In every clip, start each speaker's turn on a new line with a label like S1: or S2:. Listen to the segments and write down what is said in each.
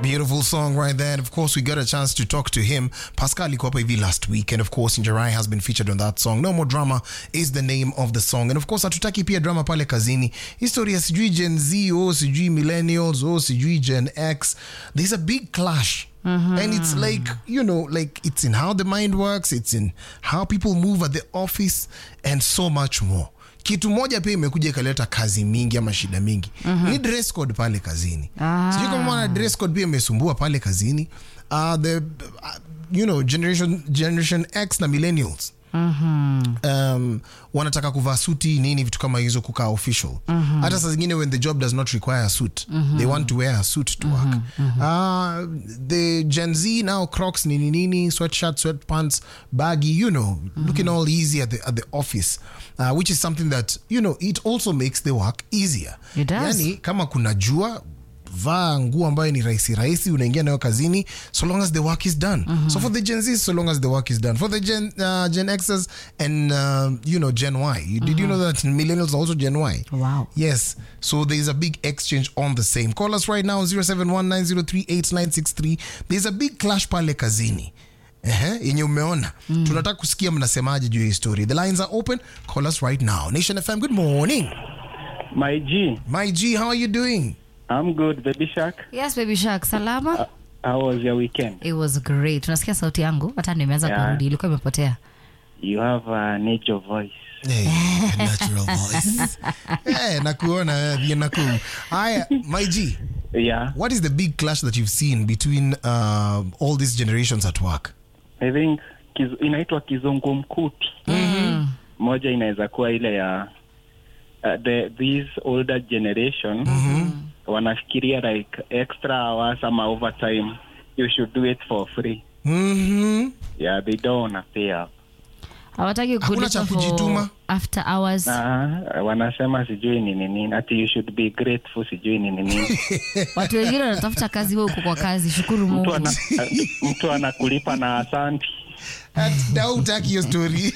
S1: Beautiful song right there. And of course, we got a chance to talk to him. Pascal iko hapa hivi last week. And of course, Njerai has been featured on that song. No More Drama is the name of the song. And of course, hatutaki pia drama pale kazini. Historia sijui Gen Z, oh, sijui millennials, oh, sijui Gen X. There's a big clash. And it's like, you know, like it's in how the mind works, it's in how people move at the office, and so much more. Kitu moja pia imekuja ikaleta kazi mingi ama shida mingi ni dress code pale kazini.
S2: Ah.
S1: Sijui kama mwana dress code pia imesumbua pale kazini. Uh, the uh, you know generation generation X na millennials um, wanataka kuvaa suti nini vitu kama hizo kukaa official hata saa zingine when the job does not require a suit they want to wear a suit to work uh, the gen z now crocs nini nini sweatshirt sweatpants baggy you know looking all easy at the, at the office uh, which is something that you know it also makes the work easier
S2: It does.
S1: yani kama kuna jua vaa nguo ambayo ni rahisi rahisi unaingia nayo kazini so long as the work is done so for the gen z so long as the work is done for the gen, uh, gen x's and uh, you know gen y you, did you know that millennials are also gen y
S2: Wow.
S1: yes so there's a big exchange on the same call us right now 0719038963 there's a big clash pale kazini Ehe, yenye umeona tunataka kusikia mnasemaje juu ya hii story the lines are open call us right now nation fm good morning
S3: My G,
S1: my g how are you doing
S3: I'm good, Baby Shark.
S2: Yes, baby shark, salama?
S3: How was your weekend?
S2: It was great. Unasikia sauti yangu? Hata nimeanza
S3: Yeah.
S2: kurudi, ilikuwa imepotea.
S3: You have a natural voice.
S1: Hey, a natural voice. hey, nakuona eh, naku. Haya, my G,
S3: Yeah,
S1: what is the big clash that you've seen between uh, all these generations at work?
S3: I think kiz, inaitwa kizungumkuti.
S2: Mm.
S3: Moja inaweza kuwa ile ya uh, the this older generation wanafikiria like extra hours ama overtime you should do it for free.
S1: Mm-hmm.
S3: Yeah, they don't wanna pay up.
S2: Hawataki
S1: Hakuna
S2: kulipa
S1: cha
S2: for
S1: kujituma?
S2: after hours.
S3: Ah, wanasema sijui ni nini, ati you should be grateful sijui ni nini.
S2: Watu wengine wanatafuta kazi, wewe uko kwa kazi. Shukuru
S3: mtu,
S2: Mungu.
S3: ana, mtu anakulipa na asanti.
S1: dautaki hiyo story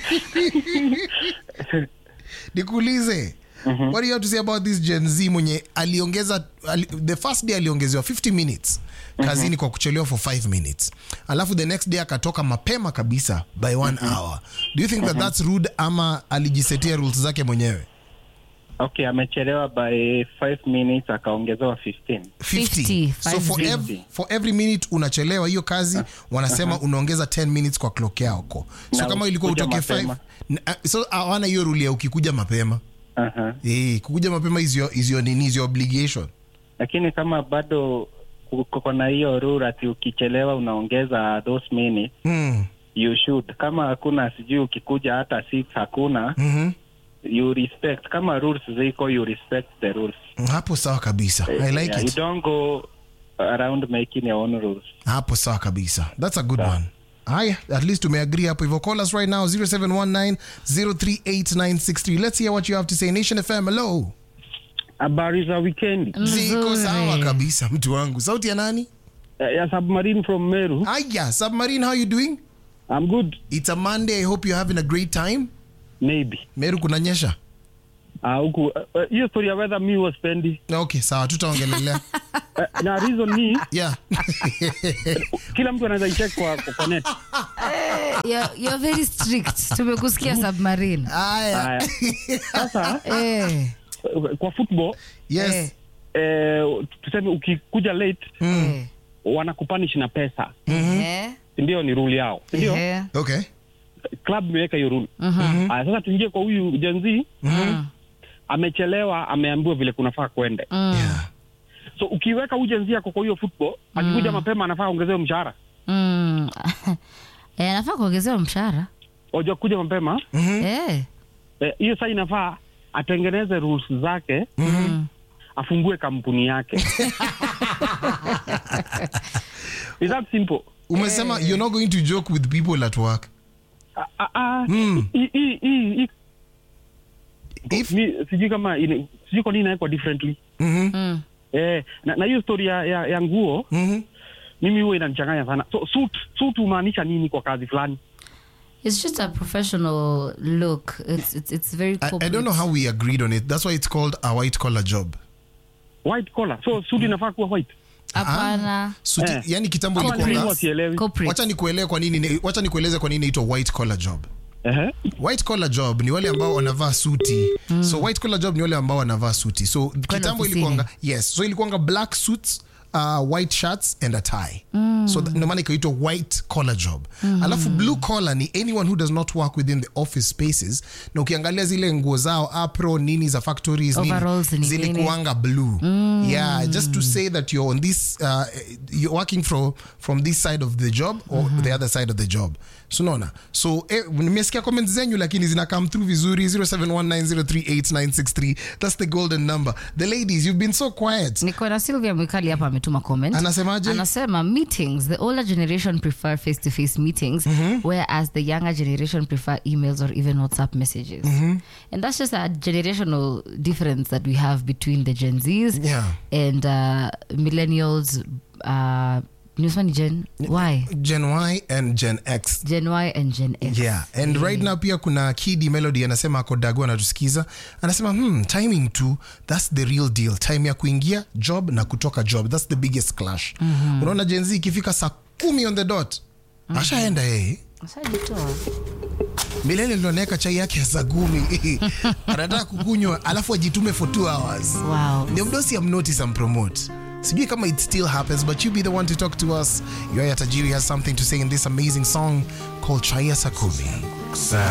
S1: nikuulize what do you have to say about this gen z mwenye aliongeza ali, the first day aliongezewa 50 minutes kazini kwa kuchelewa for 5 minutes alafu the next day akatoka mapema kabisa by one hour do you think that that's rude ama alijisetia rules zake mwenyewe
S3: Okay, amechelewa by 5 minutes akaongezewa 15.
S1: 50.
S2: 50,
S1: so for,
S3: 50.
S1: ev for every minute unachelewa hiyo kazi wanasema unaongeza 10 minutes kwa clock yako so
S3: Na
S1: kama ilikuwa
S3: ukikuja
S1: utoke 5
S3: mapema.
S1: so hawana hiyo rule ya ukikuja mapema
S3: Aha.
S1: Eh, kukuja mapema is your, is your nini is your obligation
S3: Lakini kama bado kuko na hiyo rule ati ukichelewa unaongeza those minutes,
S1: mm.
S3: you should. Kama hakuna sijui ukikuja hata 6 hakuna,
S1: mm-hmm.
S3: you respect. Kama rules ziko you respect the rules.
S1: hapo sawa kabisa i like
S3: yeah, you
S1: it
S3: don't go around making your own rules.
S1: hapo sawa kabisa that's a good one haya at least tumeagree hapo hivyo call us right now 0719038963 let's hear what you have to say nation fm hello
S4: Habari za weekend
S1: ziko
S2: Nzuri.
S1: sawa kabisa mtu wangu sauti ya nani
S4: Eh, ya submarine from Meru.
S1: aya submarine how you doing
S4: I'm good.
S1: it's a monday i hope you're having a great time
S4: Maybe.
S1: meru kunanyesha
S4: Ah, huku eh, eh, hiyo story ya weather mi was spendi.
S1: okay sawa tutaongelelea
S4: Eh, na reason ni
S1: yeah
S4: kila mtu anaweza icheck kwa kwa, kwa net.
S2: You're, you're very strict. Tumekusikia submarine.
S1: aya
S4: Haya. Sasa
S2: Eh.
S4: eh, kwa football
S1: yes
S4: eh, tuseme ukikuja late
S2: Eh.
S4: wanakupanish na pesa.
S2: Eh.
S4: Ndio ni rule yao. Ndio
S2: Eh.
S1: okay
S4: club imeweka hiyo rule.
S2: Mhm.
S4: Aya, sasa tuingie kwa huyu Gen Z
S2: Mm.
S4: amechelewa, ameambiwa vile kunafaa kwende.
S2: Mm.
S1: yeah
S4: So ukiweka huyu Gen Z yako kwa hiyo football, akikuja mapema anafaa ongezewe mshahara.
S2: Mm. Eh, anafaa kuongezewa mshahara.
S4: Wajua kuja mapema
S2: Eh.
S4: Eh, hiyo saa inafaa atengeneze rules zake
S2: Mm.
S4: afungue kampuni yake Is that simple
S1: umesema you're not going to joke with people at work
S4: Ah, ah, ah,
S1: Mm.
S4: hii- hii- hii- hii-
S1: if
S4: mi sijui kama ine- sijui kwa nini inawekwa differently
S1: Mhm,
S2: Mm.
S4: eh, na na hiyo story ya, ya, ya nguo
S1: mhm.
S4: mimi huwa inanichanganya sana so suit suit humaanisha nini kwa kazi fulani
S2: It's just a professional look. It's it's, it's very
S1: I, I
S2: corporate.
S1: don't know how we agreed on it that's why it's called a white collar job
S4: white collar so suit inafaa kuwa white
S2: hapana
S1: Suti,
S4: Eh.
S1: yani kitambo
S4: Ama
S1: ilikuwa
S4: nilikuwa sielewi.
S2: Corporate.
S1: wacha nikuelewe kwa nini wacha nikueleze kwa nini inaitwa white collar job
S4: Ehe.
S1: white collar job ni wale ambao wanavaa suti so white collar job ni wale ambao wanavaa suti so kitambo
S2: ofisini.
S1: ilikuanga yes so ilikuanga black suits uh, white shirts and a tie so that- ndio maana ikaitwa white collar job alafu blue collar ni anyone who does not work within the office spaces na ukiangalia zile nguo zao apro nini za factories nini,
S2: Overalls ni nini.
S1: zilikuanga blue yeah just to say that you're on this uh, you're working from from this side of the job or the other side of the job so unaona so eh, nimesikia comments zenyu lakini zina come through vizuri 0719038963 that's the golden number the ladies you've been so quiet
S2: niko na Sylvia Mwikali hapa ametuma comment.
S1: Anasemaje?
S2: Anasema meetings, the older generation prefer face to face meetings whereas the younger generation prefer emails or even WhatsApp messages. And that's just a generational difference that we have between the Gen Zs
S1: Yeah.
S2: and uh, millennials uh nimesema ni Gen Y,
S1: gen y and gen x
S2: Gen Y and Gen X.
S1: yeah and right now pia kuna kidi melody anasema ako dago anatusikiza anasema hmm, timing tu thats the real deal time ya kuingia job na kutoka job thats the biggest clash unaona jenzi ikifika saa kumi on the dot ashaenda yeye
S2: Ashajitoa.
S1: milele ndo anaweka chai yake ya saa kumi anataka kukunywa alafu ajitume for two hours
S2: Wow.
S1: ndio mdosi amnotice ampromote sijui kama it still happens but you be the one to talk to us yoya tajiri has something to say in this amazing song called chai ya saa kumi